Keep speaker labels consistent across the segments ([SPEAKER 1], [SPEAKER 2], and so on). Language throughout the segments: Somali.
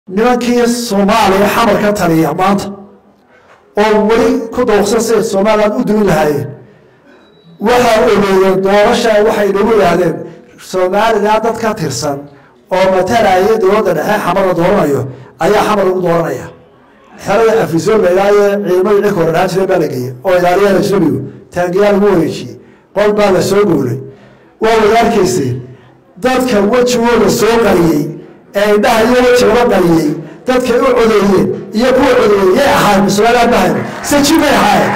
[SPEAKER 1] nimankii soomaaliya xamar ka taliya maanta oo weli ku dawqsan siday somalilan u dumin lahaayeen waxaa ogeeyeen doorasha waxay nagu yidhaahdeen somalilan dad ka tirsan oo matalaya dowladda dhexe xamar la dooranayo ayaa xamar lagu dooranaya xerada afisoon la ilaaye ciidamadii cirka hore dhahaan jireen baa la geeyey oo ilaaliyaal ajnabigu taangiyaa lagu wareejiyey qol baa la soo goolay waa wada arkayseen dadka wejigooda soo qariyey ee indhaha iyo wejigaba qariyey dadkay u codeeyeen iyo kuwa codeeyey yay ahaayeen somalilan mahayn saji may ahaayeen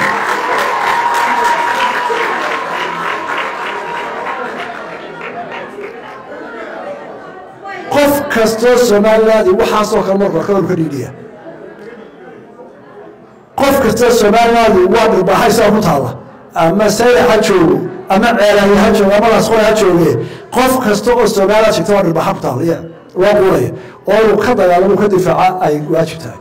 [SPEAKER 1] qof kastoo somaliland waxaasoo kale marka horka ka dhiidhiya qof kastoo somaliland waa dhirbaxaysaa ku taalla ama sayda ha joogo ama ceelaaye ha joogo ama lasqoy ha jooge qof kasta oo somaliland sheegta waa dhirbaxa ku taalla ya loo quunaya oo inuu ka dagaalamo ka difaaca ay waajib tahay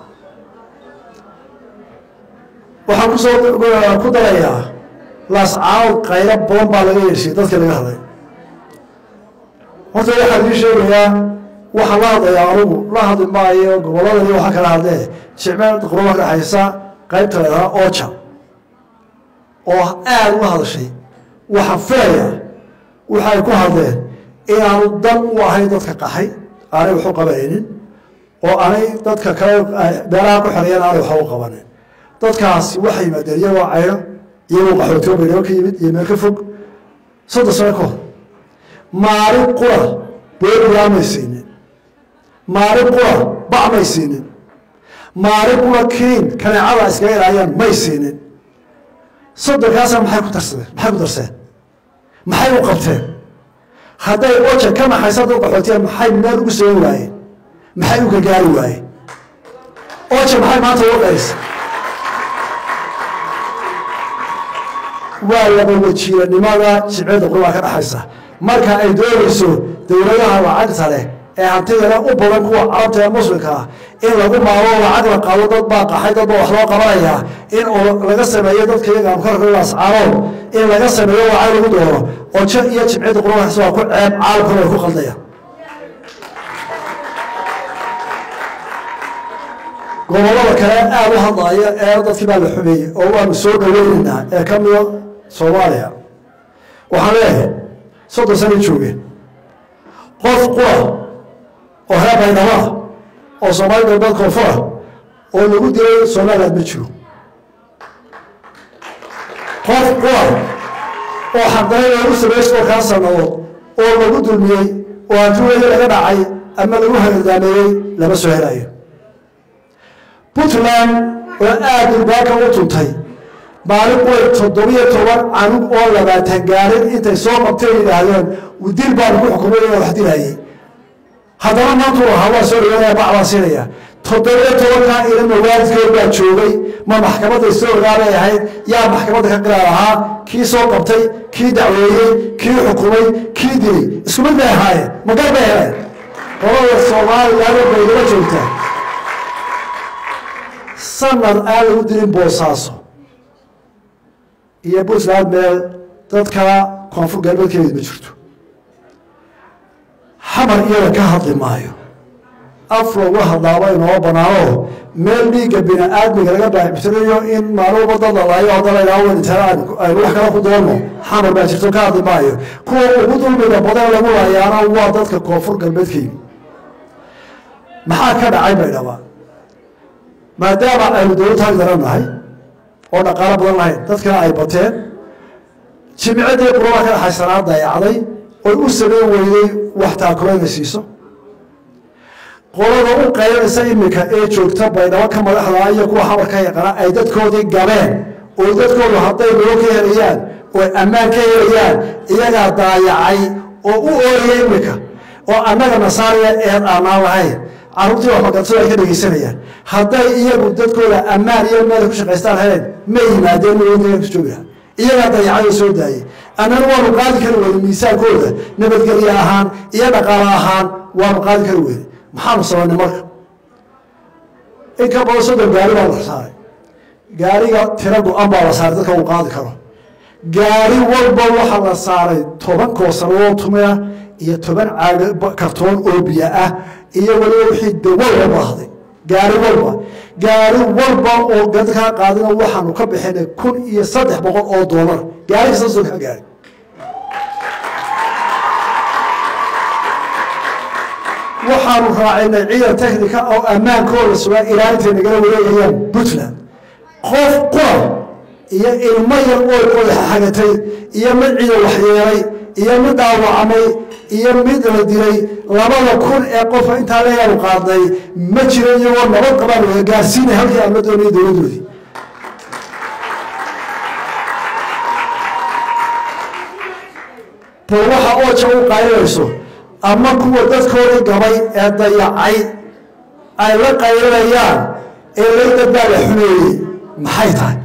[SPEAKER 1] waxaan kusoo ku darayaa laascaanood qaylo badan baa laga yeeshay dadkii laga hadlay horta waxaan idiin sheegayaa waxaan la hadlayaa anugu la hadli maayo gobolladani waxaa kala hadlee jicmeel qurba ka dhexaysa qaybta leedaha oja oo aada uga hadashay waxaan filaya waxay ku hadleen inaanu dan u ahayn dadka qaxay aanay wax u qabanaynin oo aanay dadka kale meelaha ku xereeyaan aanay waxba u qabanin dadkaasi waxay yimaadeen iyagoo cayro iyagoo qaxootiyo baydhabo ka yimid iyo meel ka fog soddon sano ka hor maalin qura beebiyaa may siinin maalin qura bac may siinin maalin qura kiin kaneecada iskaga ilaayaan may siinin soddonkaasa maxay ku darsadeen maxay ku darseen maxay u qabteen hadday oja ka naxaysa dad qaxootiya maxay meel ugu soogi waayeen maxay u gargaari waayeen oja maxay maanta uga qaysa waa laba wajiiranimada jimcida qurbaa ka dhaxaysa marka ay doonayso dowladaha lacagta leh ee hantidana u badan kuwa carabta ee muslimka ah in lagu maalo lacag la qaado dad baa qaxay dad baa wax loo qabanayaa in laga sameeyo dadka iyaga amkarkaascaanood in laga sameeyo lacag lagu dooro ojo iyo jimcida qurbaas waa ku ceeb caalamkuna ay ku qaldayaan gobolada kale aada u hadlaya ee dadkii baa la xumeeyey oo waanu soo dhaweynaynaa ee ka mida soomaaliya waxaan leeyahay soddon sana joogeen qof qura oo reer baydhaba oo soomaali galbeed koonfura oo lagu dilay somaliland ma jiro qof qura oo xaqdaray lagu sameeyey soddonkaa sannadood oo lagu dulmiyey oo hantiweeda laga dhacay ama lagu hagardaameeyey lama soo helayo puntland oo aada durbaanka u tuntay maalin way toddobiyo toban canug oo labaatan gaarin intay soo qabteen yidhaahdeen dil baan ku xukumay inaa wax dilaayey haddana maantu lahaa waa soo dhaweynaya bac baan siinaya toddobiyo tobankaa ilama waalidkood baa joogay ma maxkamadday soo ogaabay ahayd yaa maxkamadda ka qiraar ahaa kii soo qabtay kii dacweeyey kii xukumay kii dilay isku mid bay ahaayeen magar bay heleen qolada soomaaliyaado baydaba joogtaa sanad aan lagu dilin boosaaso iyo puntland meel dadka koonfur galbeedkeeda ma jirto xamar iyada ka hadli maayo af lagu hadlaaba inoo banaano meel dhiigga bini aadmiga laga baaxibtirayo in maalmuba dad lalaayo haddana ilaa weyntana aynu wax kala ku doonno xamar baa jirto ka hadli maayo kuwa ugu dulmiga badan lagu laayaana waa dadka koonfur galbeedka yimi maxaa ka dhacay baydhaba maadaama aynu dowlad taag daran nahay oo dhaqaalo badan lahayn dadkana ay bateen jimcadii quraba ka dhaxaysanaa dayacday oy u sameyn weyday wax taakulayna siiso qolada u qaylanaysa iminka ee joogta baydhabo ka madaxda iyo kuwa xamar ka yaqana ay dadkoodii gabeen oo dadkoodu hadday noo ka helayaan oo ammaan ka helayaan iyagaa daayacay oo u ooyaya iminka oo annaga nasaariya eed aanaan lahayn carruurtii wax maqadsado ay ka dhegaysanayaan hadday iyagu dadkooda ammaan iyo meela ku shaqaystaan heleen ma yimaadeen ku jooga iyagaa dayacay oo soo daayey annana waanu qaadi kari weyne miisaankooda nabadgelye ahaan iyo dhaqaalo ahaan waanu qaadi kari weyne maxaanu sabanay marka in ka badan soddon gaari baa la saaray gaariga tira go-an baa la saaray dadka uu qaadi karo gaari walba waxaa la saaray toban koosaroo tumia iyo toban caag kartoon oo biyo ah iyo waliba wixii dawalba baahday gaari walba gaari walba oo dadkaa qaadina waxaanu ka bixinay kun iyo saddex boqol oo doolar gaari kasta soo kaa gaari waxaanu raacinay ciidan technica oo ammaankooda sugaa ilaa intay nagala wareegayaan puntland qof qura iyo ilmo yar oo qodaxa xagatay iyo mid ciidan waxyeelay iyo mid dhaawacmay iyo mid la dilay labada kun ee qofa intaa leeyaanu qaadnay ma jiro iyagoo nabad qabaan wada gaarsiinay halkii aan la doonay dowladdoodii bal waxa ooja u qaylinayso ama kuwa dadkoodii gabay ee dayacay ay la qaylinayaan ee laydad baa la xumeeyey maxay tahay